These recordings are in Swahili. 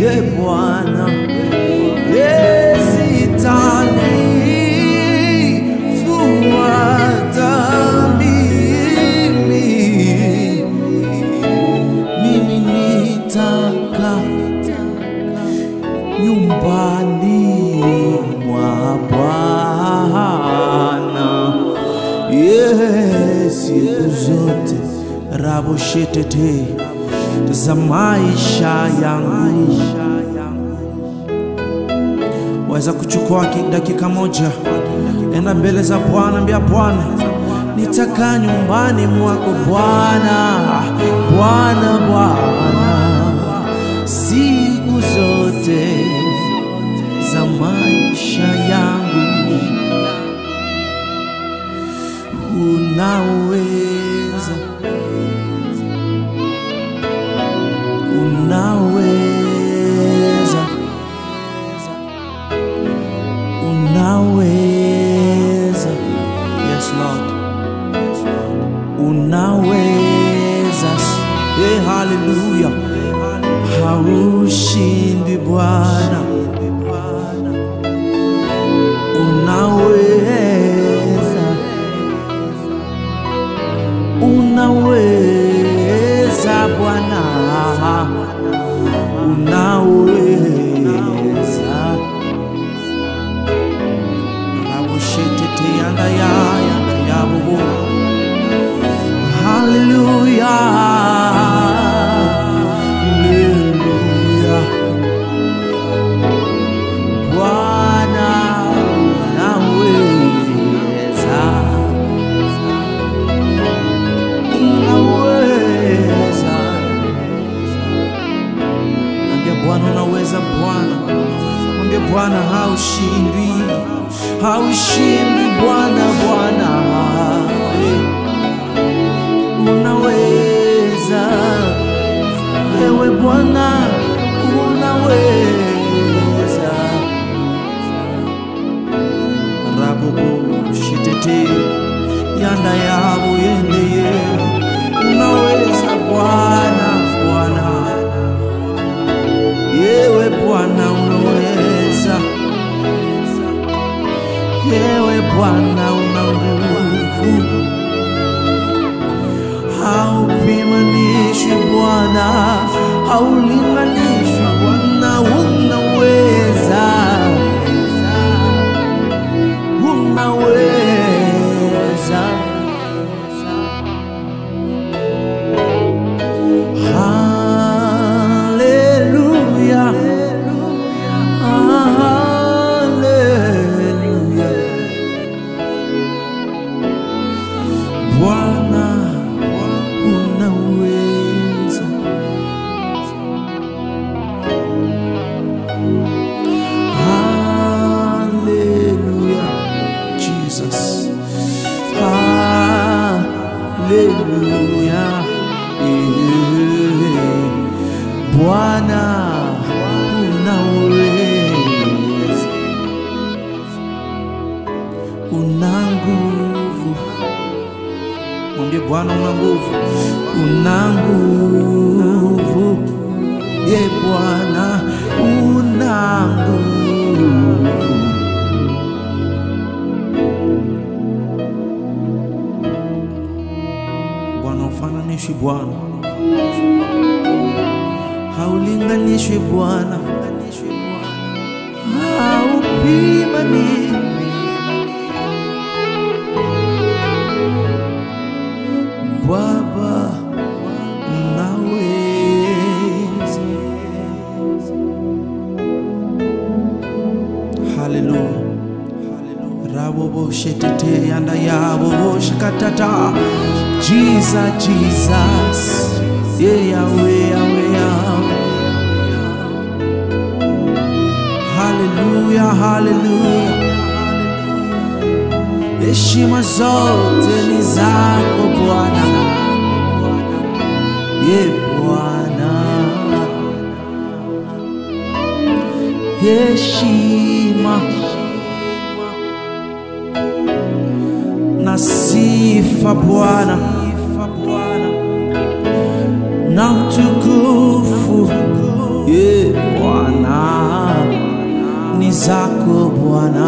ye Bwana, yesitani fuata mimi, mimi nitaka nyumbani mwa Bwana yes, siku zote raboshetete za maisha yangu. Waweza kuchukua ki- dakika moja, enda mbele za Bwana, ambia Bwana, nitakaa nyumbani mwako Bwana, Bwana, Bwana, siku zote za maisha yangu. Unaweza, unaweza, unaweza, yes Lord, unaweza, hey, haleluya, haushindi Bwana, unaweza unaweza Bwana, unaweza raboshetete yanda ya yanda ya bobo haleluya haleluya Bwana unaweza unaweza. Mwambie Bwana unaweza, Bwana. Mwambie Bwana haushindwi, haushindwi Bwana, Bwana Eh. unaweza, ewe Bwana unaweza. Rabubu shitete yanda yabo yendeye unaweza Bwana, Bwana yewe Bwana unaweza, yewe Bwana una nguvu, haupimanishwi Bwana, haulinganishwi Bwana, unaweza, unaweza. Haleluya. Haleluya. Bwana unaweza. Haleluya. Jesus. Haleluya. Eh, Bwana unaweza, una nguvu. Mwambie Bwana una nguvu, una nguvu. Ye Bwana una nguvu. Bwana ufananishwi Bwana, haulinganishwi Bwana, haupimani. Baba naweza. Haleluya. Rabobo shetete yanda yabo shikatata. Jesus, Jesus. Yeah, Yahweh, Yahweh, Yahweh. Haleluya, haleluya. Heshima zote ni zako Bwana. Ye Bwana. Heshima na sifa Bwana na utukufu ye Bwana Bwana, ni zako Bwana,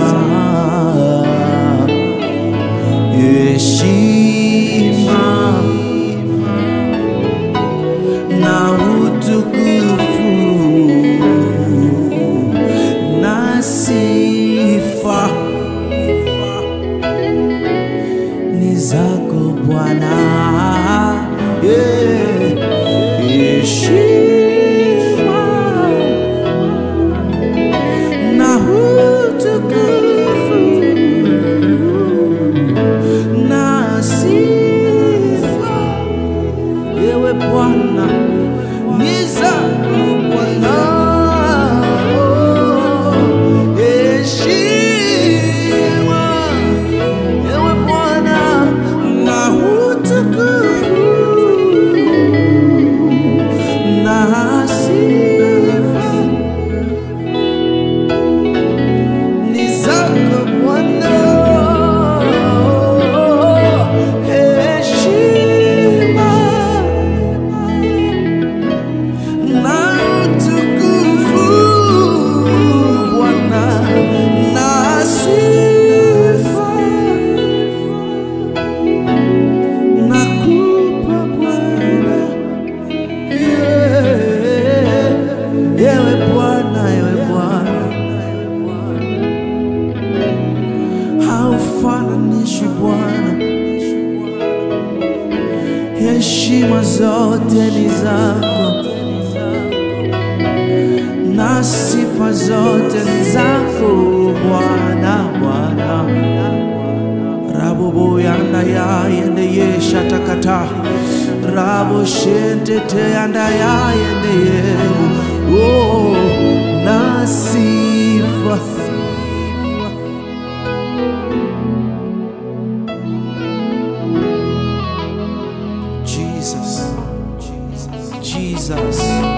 heshima na utukufu na sifa ni zako Bwana, yeah. heshima na utukufu na sifa, ewe Bwana ni zako Bwana, heshima ewe Bwana na utukufu na sifa ni zako Bwana, heshima na utukufu Bwana na sifa nakupa Bwana, yeah. ewe Bwana, ewe Bwana haufananishwi Bwana, heshima zote ni zako na sifa zote ni zako Bwana, Bwana rabobo yanda ya yende yesha takata rabo shentete yanda ya yende yebu oh, na sifa Jesus, Jesus, Jesus,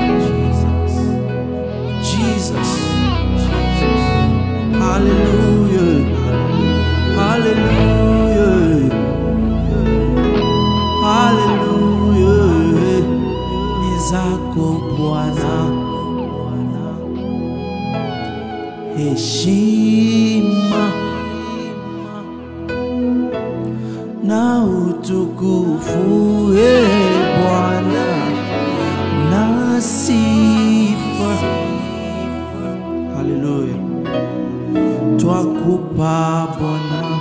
Jesus, Hallelujah, Hallelujah, Hallelujah, ni zako Bwana, heshima na utukufu e Bwana na sifa. Haleluya, twakupa Bwana